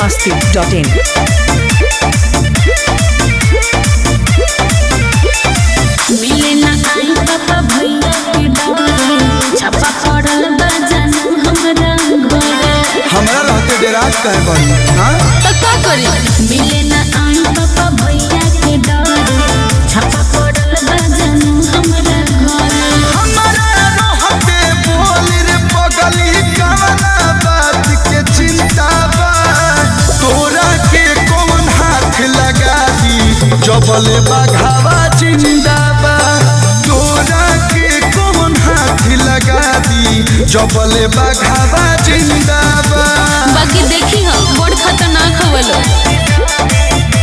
masti.in. मिले ना आई पापा भैया के डरे छापा पड़ल बा जानू हमरा घरे हमरा रहते डेराज कहे बड़ी हाँ तो का करी मिले ना आई पापा भैया के डरे छापा पड़ल बा जानू हमरा घरे हमरा रहते बोल रे पगली कवना बात के चिंता बा तोरा के कौन हाथ लगा दी जबले बघावा जिंदा बा तोरा के कौन हाथ लगा दी जबले बघावा जिंदा बा बाकी देखी हो बड़ खतरनाक हवलो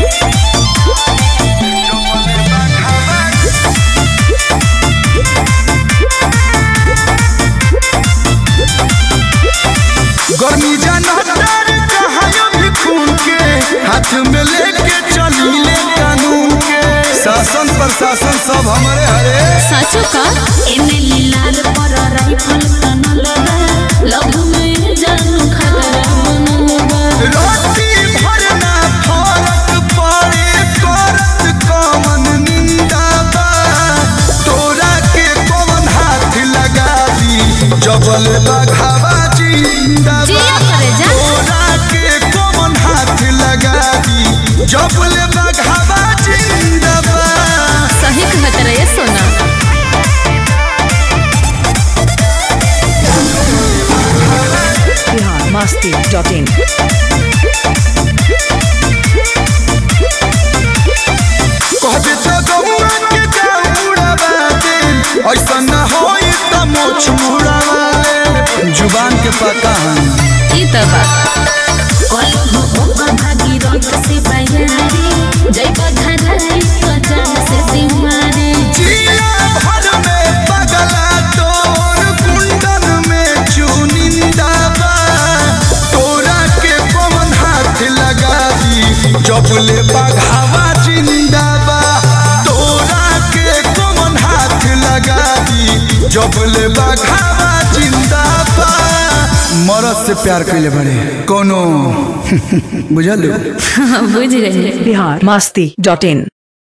गर्मी जनतर कहायो भी खून के हाथ में लेके चली ले कानून के शासन प्रशासन सब हमारे हरे साचो का एने लीलार पर राइफल तनल बा लभ में जानू खतरा बनल बा रोटी भरना फरक पड़े करत कमन निंदा बा तोरा के कौन हाथ लगा दी जबल बघावा जिंदा बा जिया करे जा। तोरा के कौन हाथ लगा दी जबल बघावा जिंदा बा सही कहत रहे सोना Bihar masti.in. कहबे तो गौआ के जाऊड़ावा दे ऐसा न होई त मोछ मुड़ावा दे जुबान के पता है ई त बा कल हो ओकर भागी रंग से बयारी जय बघराई तो जान से सिमारी जिया भर में पगला तोर कुंडन में चुनिंदा बा तोरा के पवन हाथ लगा दी जबले बघावा जिंदा बा तोरा के पवन हाथ लगा दी जबले बघावा जिंदा बा मरद से प्यार कैले बड़े कोनो बुझल बुझ गई Bihar masti.in.